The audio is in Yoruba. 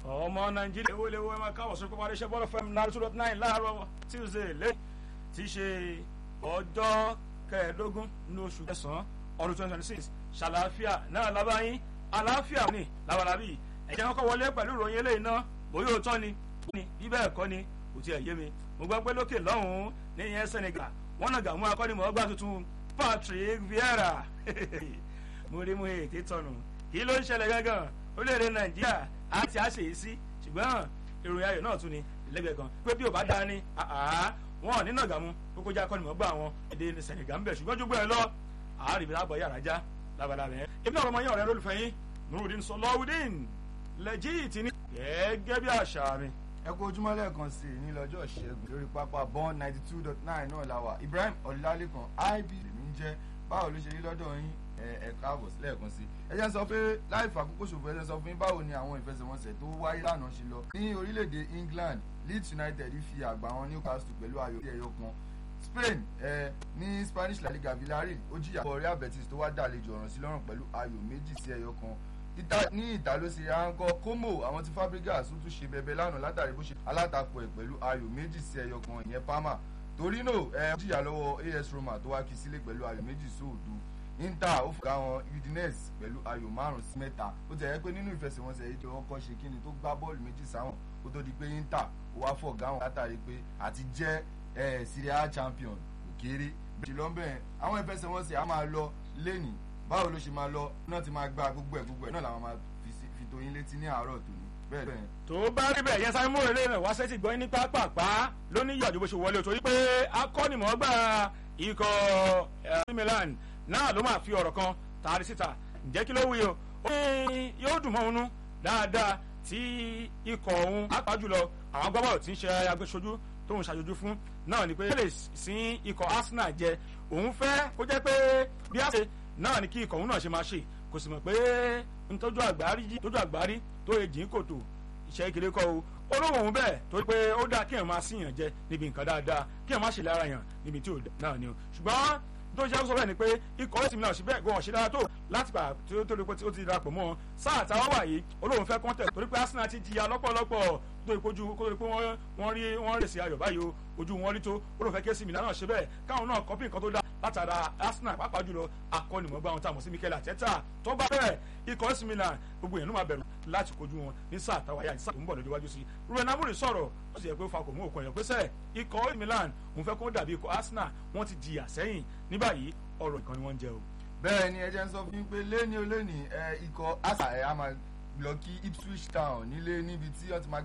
ọmọ nàìjíríà ewé lewé ẹ máa káwọ̀ sórí pápá iléeṣẹ́ bọ́ọ̀lù fm náà two dot nine láàárọ̀ tuesday lé tí í ṣe ọjọ́ kẹẹ̀ẹ́dógún ní oṣù kẹsàn-án ọdún twenty twenty six ṣàlàáfíà náà lábáyín àlàáfíà ní làwàlábì ẹ̀jẹ̀ wọn kọ́ wọlé pẹ̀lú ìròyìn eléyìí náà bóyá òótọ́ ni bí bẹ́ẹ̀ kọ́ ni kò tiẹ̀ yé mi mo gbọ́ pé lókè lọ́hùn-ún ní ìyẹn senegal wọ́n nàgà mú akọ́nimọ̀ọ́gbà tuntun patrick vieira mo rí mu ètè tọ̀nù kí ló ń ṣẹlẹ̀ gángan orílẹ̀-èdè nàìjíríà á ti á ṣe é sí ṣùgbọ́n ìròyìn ayọ̀ náà tún ni lẹ́gbẹ̀ẹ́ kan pé bí ò bá dáa ni wọn ò ní nàgà mu kókó já akọ́nimọ̀ọ́gbà wọn èdè senegal ń bẹ̀ ṣùgbọ́n jùgbọ́ ẹ lọ àárín ibi lábọ̀ yàrá já labalábẹ́ yẹn èmi náà ọmọ yẹn ọ̀rẹ́ lólùfẹ́ yín nurudin sọlọ́wùdín lẹ́jìtì ní gẹ́gẹ́ bí àṣà mi ẹ kú ojúmọ́ lẹ́ẹ̀kan sí i ní lọ́jọ́ ìṣẹ́gun lórí pápá bọ́n ninety two dot nine náà la wà ibrahim ọ̀làlẹ́kan ib lèmi ń jẹ́ báwo ló ṣe rí lọ́dọ̀ yín ẹ káàbọ̀ lẹ́ẹ̀kan sí i ẹ jẹ́ sọ pé láì fàkókò ṣòfò ẹ jẹ́ sọ fún yín báwo ni àwọn ìfẹsẹ̀wọnsẹ̀ tó wáyé lánàá ṣe lọ ní orílẹ̀-èdè england leeds united fi àgbà wọn newcastle pẹ̀lú ayò ẹyọ kan spain ẹ ní spanish la liga villarreal ó jìyà bọ̀ real betis tó wá dàlejò ọ̀ràn sí lọ́rùn pẹ̀lú ayò méjì sí ẹyọ kan ní ìta ló ṣe ránkọ como àwọn tí fabregas tún tún ṣe bẹbẹ lánàá látàrí bó ṣe alátakò ẹ pẹ̀lú ayò méjì sí ẹyọ kan ìyẹn parma torino ẹ jìyà lọ́wọ́ as roma tó wá kí sílé pẹ̀lú ayò méjì sóòdo inter ó fòkà wọn udinese pẹ̀lú ayò márùn sí mẹ́ta ó ti ẹ̀ pé nínú ìfẹsẹ̀wọnsẹ̀ yìí tí wọ́n kọ́ ṣe kíni tó gbá bọ́ọ̀lù méjì sáwọn kó tó di pé inter ó wá fọ̀gá wọn látàrí pé àti jẹ́ ẹ̀ Serie A champion kò kéré bẹ́ẹ̀ lọ́nbẹ̀ẹ́ àwọn ìfẹsẹ̀wọnsẹ̀ á máa lọ lẹ́nìí báwo ló ṣe máa lọ náà ti máa gba gbogbo ẹ gbogbo ẹ náà làwọn máa fi tó yín létí ní àárọ̀ tòní bẹ́ẹ̀ bẹ́ẹ̀. tó bá rí bẹ́ẹ̀ yẹn sáré mú èrè rẹ̀ wá sẹ́tì gbọ́ ní pápápá ló ní ìyàjò bó ṣe wọlé o torí pé akọ́nìmọ̀ọ́gbà ikọ̀ Milan náà ló máa fi ọ̀rọ̀ kan tààrí síta ǹjẹ́ kí ló wí o ó ní yóò dùn mọ́ òun dáadáa tí ikọ̀ òun á pa jùlọ àwọn agbábọ́ọ̀lù tí ń ṣe agbésójú tóun ṣàjòjú fún náà ni pé ó lè sin ikọ̀ Arsenal jẹ òun fẹ́ kó jẹ́ pé bí a ṣe náà ni kí ikọ̀ òun náà ṣe máa ṣe kò sì mọ̀ pé ntọ́jú àgbárí jí tójú àgbárí tó yẹ jìn kòtò iṣẹ́ kékeré kọ́ o olóhùn òun bẹ́ẹ̀ torí pé ó dáa kí èèyàn máa síyàn jẹ níbi nǹkan dáadáa kí èèyàn má ṣe lára yàn níbi tí ò náà ni o ṣùgbọ́n tó ṣe sọ bẹ́ẹ̀ ni pé ikọ̀ ẹ̀sìn náà ṣe bẹ́ẹ̀ gan ọ̀ṣẹ́ dára tó láti gbà tí ó tó lè pé ó ti darapọ̀ mọ́ sáà táwọn wà yìí olóhùn fẹ́ kọ́ńtẹ̀ torí pé Arsenal ti jìyà lọ́pọ̀lọpọ̀ tó ìpojú kó tó di pé wọ́n rí wọ́n rèsì ayọ̀ báyìí o ojú wọn rí tó olóhùn fẹ́ kí èsì Milan náà ṣe bẹ́ẹ̀ káwọn náà kọ́pì nǹkan tó dá látara Arsenal pàápàá jùlọ akọ́nìmọ̀gbà wọn tá a mọ̀ sí Mikel Arteta tó bá bẹ́ẹ̀ ikọ̀ AC Milan gbogbo èèyàn ló máa bẹ̀rù láti kojú wọn ní sáà táwa yá ní sáà tó ń bọ̀ lójú wájú sí Ruben Amorim sọ̀rọ̀ ó sì yẹ pé ó fa kò mú òkun ẹ̀yọ́ pé sẹ́ẹ̀ ikọ̀ AC Milan òun fẹ́ kó dàbí ikọ̀ Arsenal wọ́n ti jìyà sẹ́yìn ní báyìí ọ̀rọ̀ ìkan ni wọ́n ń jẹ o. bẹ́ẹ̀ ni ẹ jẹ́ ń sọ fún yín pé lẹ́ni olóòní ikọ̀ Arsenal ẹ̀ á máa lọ kí Ipswich Town nílé níbi tí wọ́n ti máa